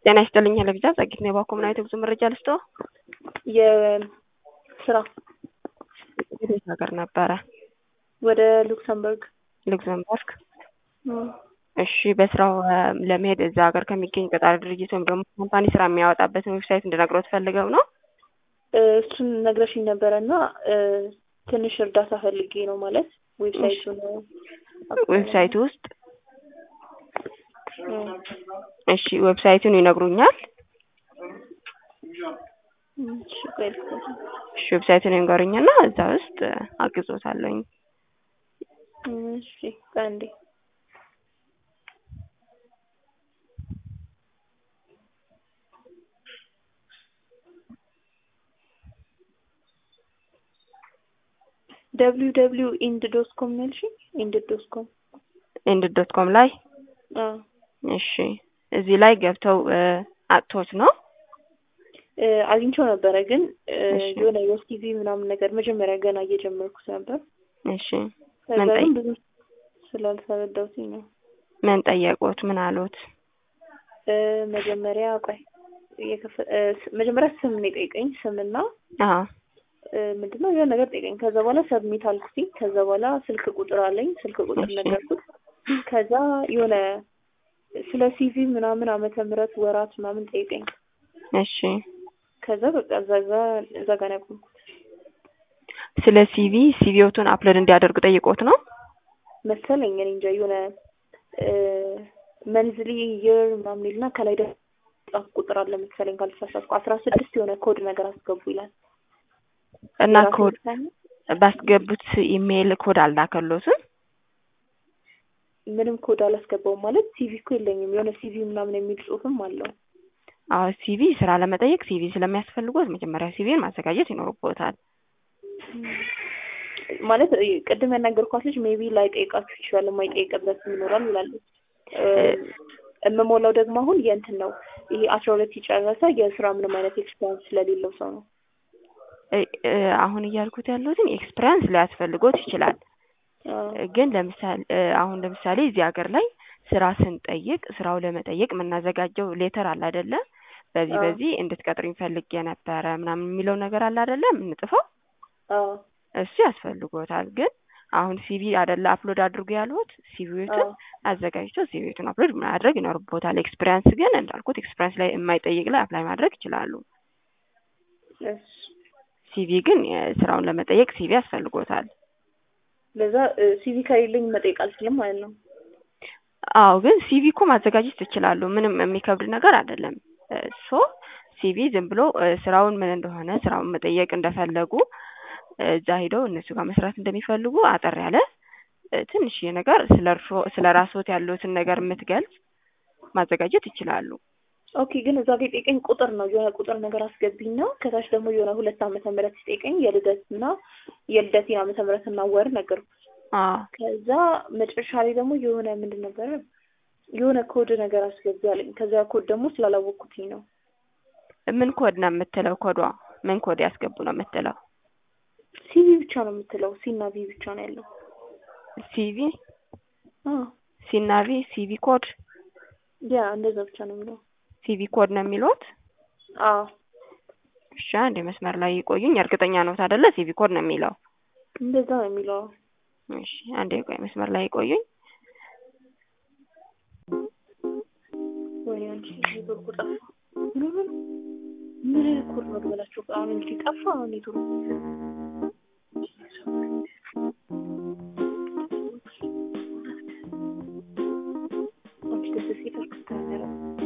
ጤና ይስጥልኝ ለቪዛ ጸጊት ነው የባኮ ምናዊት ብዙ መረጃ ልስጦ የስራ ወዴት ሀገር ነበረ? ወደ ሉክሰምበርግ ሉክሰምበርግ። እሺ በስራው ለመሄድ እዛ ሀገር ከሚገኝ ቀጣሪ ድርጅት ወይም ደግሞ ካምፓኒ ስራ የሚያወጣበትን ዌብሳይት እንድነግረው ፈልገው ነው። እሱን ነግረሽኝ ነበረ እና ትንሽ እርዳታ ፈልጌ ነው ማለት ዌብሳይቱን ዌብሳይቱ ውስጥ እሺ ዌብሳይቱን ይነግሩኛል። እሺ ዌብሳይቱን ይንገሩኝና እዛ ውስጥ አግዞታለሁኝ። እሺ ቀንዴ ደብሊው ደብሊው ኢንድ ዶት ኮም ነው ያልሽኝ? ኢንድ ዶት ኮም ኢንድ ዶት ኮም ላይ አዎ እሺ እዚህ ላይ ገብተው አጥቶት ነው አግኝቼው ነበረ ግን እሺ። የሆነ የሲቪ ምናምን ነገር መጀመሪያ ገና እየጀመርኩት ነበር። እሺ ከዛ ምን ጠይ- ግን ብዙ ስላልተረዳሁትኝ ነው። ምን ጠየቁት? ምን አሉት? እ መጀመሪያ ቆይ የከፈ- እ ስ- መጀመሪያ ስም ነው የጠየቀኝ ስምና አዎ እ ምንድነው የሆነ ነገር ጠየቀኝ። ከዛ በኋላ ሰብሚት አልኩትኝ። ከዛ በኋላ ስልክ ቁጥር አለኝ። ስልክ ቁጥር እሺ። ነገርኩት። ከዛ የሆነ ስለ ሲቪ ምናምን ዓመተ ምህረት ወራት ምናምን ጠየቀኝ። እሺ ከዛ በቃ እዛ ጋ እዛ ጋ ነው ያቆምኩት ስለ ሲቪ ሲቪዎቱን አፕሎድ እንዲያደርጉ ጠይቆት ነው። መሰለኝ። እኔ እንጃ የሆነ መንዝሊ ይር ምናምን ይልና ከላይ ደግሞ ጻፍ ቁጥር አለ መሰለኝ ካልተሳሳትኩ አስራ ስድስት የሆነ ኮድ ነገር አስገቡ ይላል። እና የራሱ ኮድ ውሳኔ ባስገቡት ኢሜይል ኮድ አልላከሎትም። ምንም ኮድ አላስገባውም ማለት ሲቪ እኮ የለኝም። የሆነ ሲቪ ምናምን የሚል ጽሁፍም አለው። አዎ ሲቪ ስራ ለመጠየቅ ሲቪ ስለሚያስፈልጎት መጀመሪያ ሲቪን ማዘጋጀት ይኖርቦታል። ማለት እ ቅድም ያናገርኳት ልጅ ሜቢ ላይ ጠይቃችሁ ይችላል የማይጠይቅበት ይኖራል ይላለች። እ የምሞላው ደግሞ አሁን የእንትን ነው ይሄ አስራ ሁለት የጨረሰ የስራ ምንም አይነት ኤክስፔሪንስ ስለሌለው ሰው ነው። እ- እ አሁን እያልኩት ያለሁትን ኤክስፒሪያንስ ሊያስፈልጎት ይችላል። አዎ። ግን ለምሳሌ አሁን ለምሳሌ እዚህ ሀገር ላይ ስራ ስንጠይቅ ስራው ለመጠየቅ የምናዘጋጀው ሌተር አለ አይደለ? በዚህ አዎ። በዚህ እንድትቀጥሩኝ ፈልጌ ነበረ ምናምን የሚለው ነገር አለ አይደለ? የምንጽፈው አዎ እሱ ያስፈልጎታል። ግን አሁን ሲቪ አይደለ አፕሎድ አድርጉ ያልሁት ሲቪዎትን አዎ አዘጋጅቶ ሲቪዎትን አፕሎድ ማድረግ ይኖርቦታል። ኤክስፒሪያንስ ግን እንዳልኩት ኤክስፒሪያንስ ላይ የማይጠይቅ ላይ አፕላይ ማድረግ ይችላሉ። እሺ። ሲቪ ግን የስራውን ለመጠየቅ ሲቪ ያስፈልጎታል። ለዛ ሲቪ ከሌለኝ መጠየቅ አልችልም ማለት ነው። አዎ ግን ሲቪ እኮ ማዘጋጀት ትችላሉ። ምንም የሚከብድ ነገር አይደለም። ሶ ሲቪ ዝም ብሎ እ ስራውን ምን እንደሆነ ስራውን መጠየቅ እንደፈለጉ እ እዛ ሄደው እነሱ ጋር መስራት እንደሚፈልጉ አጠር ያለ እ ትንሽዬ ነገር ስለ እርሶ ስለ ራስዎት ያለዎትን ነገር የምትገልጽ ማዘጋጀት ይችላሉ። ኦኬ ግን እዛ ጋ የጠየቀኝ ቁጥር ነው የሆነ ቁጥር ነገር አስገቢና ከታች ደግሞ የሆነ ሁለት ዓመተ ምህረት ሲጠይቀኝ የልደት እና የልደቴን ዓመተ ምህረት እና ወር ነገርኩት። አዎ ከዛ መጨረሻ ላይ ደግሞ የሆነ ምንድን ነበረ የሆነ ኮድ ነገር አስገቢ አለኝ። ከዛ ኮድ ደግሞ ስላላወቅኩትኝ ነው። ምን ኮድ ነው የምትለው? ኮዷ ምን ኮድ ያስገቡ ነው የምትለው? ሲቪ ብቻ ነው የምትለው። ሲና ቪ ብቻ ነው ያለው። ሲቪ አዎ ሲናቪ ሲቪ ኮድ ያ እንደዛ ብቻ ነው የሚለው። ሲቪ ኮድ ነው የሚሉት። አዎ እሺ አንዴ መስመር ላይ ይቆዩኝ። እርግጠኛ ነዎት አይደለ? ሲቪ ኮድ ነው የሚለው። እንደዛ ነው የሚለው። እሺ አንዴ ቆይ መስመር ላይ ይቆዩኝ። ወይኔ አንቺ ኔትወርኩ ጠፋ። ምን ሆነ ነው? ምን አይነት ኮድ ነው ልበላችሁ? አሁን እንግዲህ ጠፋ ኔትወርኩ። አንቺ ደስ ሲል አልክታነረ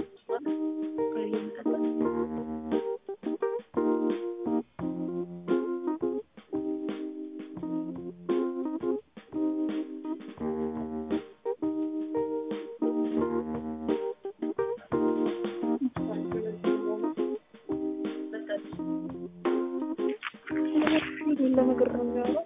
ነገር ነው የሚያወራው።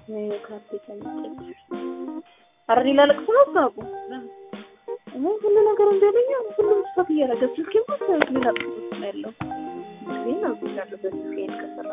ካፌ ተመጠች ኧረ ሌላ ለቅሶ ነው ሳቁ እኔ ሁሉ ነገር እንደለኛ ሁሉም ስፋት እያደረገ ስልኬ ሞት ሌላ ለቅሶ ነው ያለው ስክሪን አብቻለሁ በስክሪን ከሰራ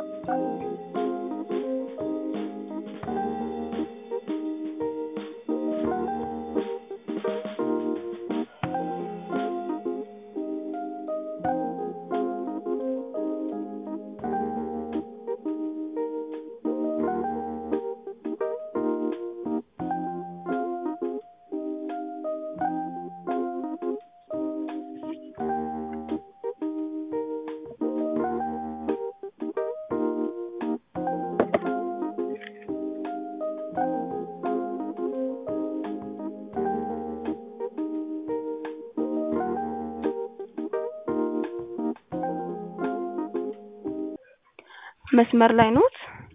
መስመር ላይ ኖት?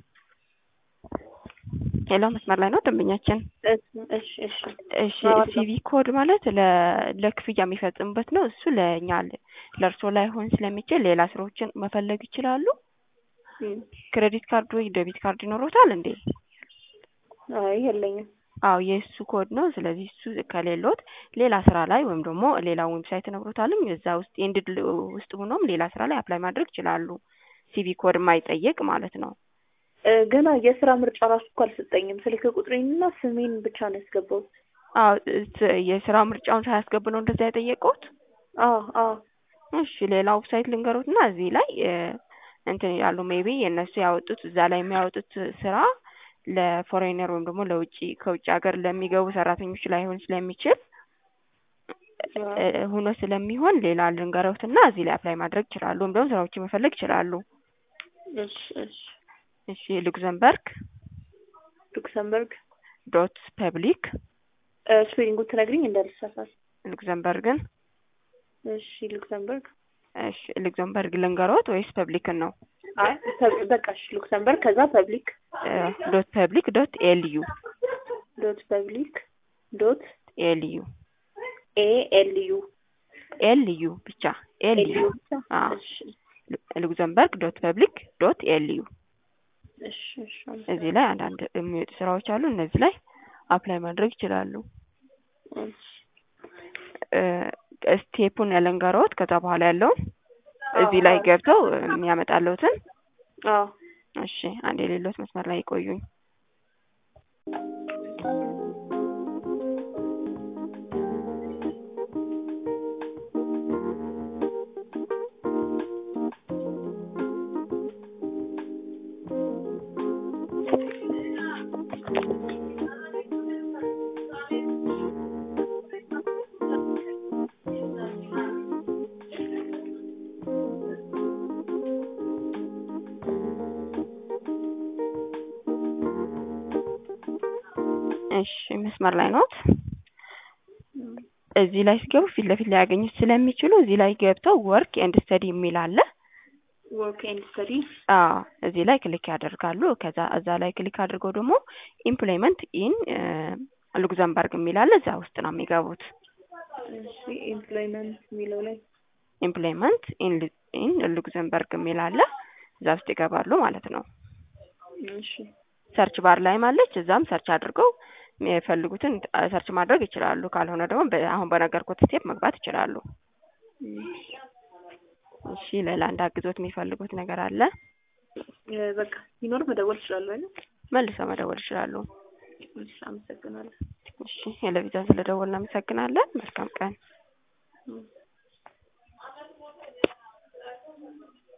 ሄሎ መስመር ላይ ኖት ደንበኛችን? እሺ እሺ እሺ ሲቪ ኮድ ማለት ለ ለክፍያ የሚፈጽሙበት ነው። እሱ ለእኛ ለእርስዎ ላይሆን ስለሚችል ሌላ ስራዎችን መፈለግ ይችላሉ። ክሬዲት ካርድ ወይ ዴቢት ካርድ ይኖሮታል እንዴ? አይ የለኝም። አዎ የእሱ ኮድ ነው። ስለዚህ እሱ ከሌሎት ሌላ ስራ ላይ ወይም ደግሞ ሌላ ዌብሳይት ነግሮታልኝ እዛ ውስጥ ኤንድድ ውስጥ ሆኖም ሌላ ስራ ላይ አፕላይ ማድረግ ይችላሉ። ሲቪ ኮድ የማይጠይቅ ማለት ነው። ገና የስራ ምርጫ ራሱ እኮ አልሰጠኝም። ስልክ ቁጥሬንና ስሜን ብቻ ነው ያስገባሁት። አዎ የስራ ምርጫውን ሳያስገቡ ነው እንደዛ የጠየቁት? አዎ አዎ። እሺ ሌላ ዌብሳይት ልንገሩትና እዚህ ላይ እንትን ያሉ ሜቢ የእነሱ ያወጡት እዛ ላይ የሚያወጡት ስራ ለፎሬነር ወይም ደግሞ ለውጭ ከውጭ ሀገር ለሚገቡ ሰራተኞች ላይሆን ስለሚችል ሆኖ ስለሚሆን ሌላ ልንገረውትና እዚህ ላይ አፕላይ ማድረግ ይችላሉ። ወይም ደግሞ ስራዎችን መፈለግ ይችላሉ። እሺ እሺ እሺ ሉክዘምበርግ ሉክሰምበርግ ዶት ፐብሊክ ስፔሊንጉን ትነግሪኝ እንዳልሳሳት። ሉክዘምበርግን እሺ ሉክሰምበርግ እሺ ሉክዘምበርግ ልንገሮት ወይስ ፐብሊክን ነው? አይ በቃ እሺ ሉክሰምበርግ ከዛ ፐብሊክ ዶት ፐብሊክ ዶት ኤልዩ ዶት ፐብሊክ ዶት ኤልዩ ኤ ኤል ዩ ኤልዩ ብቻ ኤልዩ ሉክዘምበርግ ዶት ፐብሊክ ዶት ኤልዩ እዚህ ላይ አንዳንድ የሚወጡ ስራዎች አሉ። እነዚህ ላይ አፕላይ ማድረግ ይችላሉ። ስቴፑን ያለንገረውት ከዛ በኋላ ያለውን እዚህ ላይ ገብተው የሚያመጣለውትን እሺ፣ አንድ የሌሎት መስመር ላይ ይቆዩኝ። እሺ መስመር ላይ ኖት? እዚህ ላይ ሲገቡ ፊት ለፊት ሊያገኙት ስለሚችሉ እዚህ ላይ ገብተው ወርክ ኤንድ ስተዲ የሚል አለ። ወርክ ኤንድ ስተዲ አዎ፣ እዚህ ላይ ክሊክ ያደርጋሉ። ከዛ እዛ ላይ ክሊክ አድርገው ደግሞ ኢምፕሎይመንት ኢን ሉክዘምበርግ የሚል አለ። እዛ ውስጥ ነው የሚገቡት። እሺ ኢምፕሎይመንት የሚለው ላይ ኢምፕሎይመንት ኢን ሉክዘምበርግ የሚል አለ። እዛ ውስጥ ይገባሉ ማለት ነው። እሺ ሰርች ባር ላይም አለች። እዛም ሰርች አድርገው የሚፈልጉትን ሰርች ማድረግ ይችላሉ። ካልሆነ ደግሞ አሁን በነገርኩት ስቴፕ መግባት ይችላሉ። እሺ ሌላ እንዳግዞት የሚፈልጉት ነገር አለ? በቃ ሲኖር መደወል ይችላሉ አይደል? መልሰው መደወል ይችላሉ። እሺ አመሰግናለሁ። እሺ የለቪዛን ስለደወልን እናመሰግናለን። መልካም ቀን።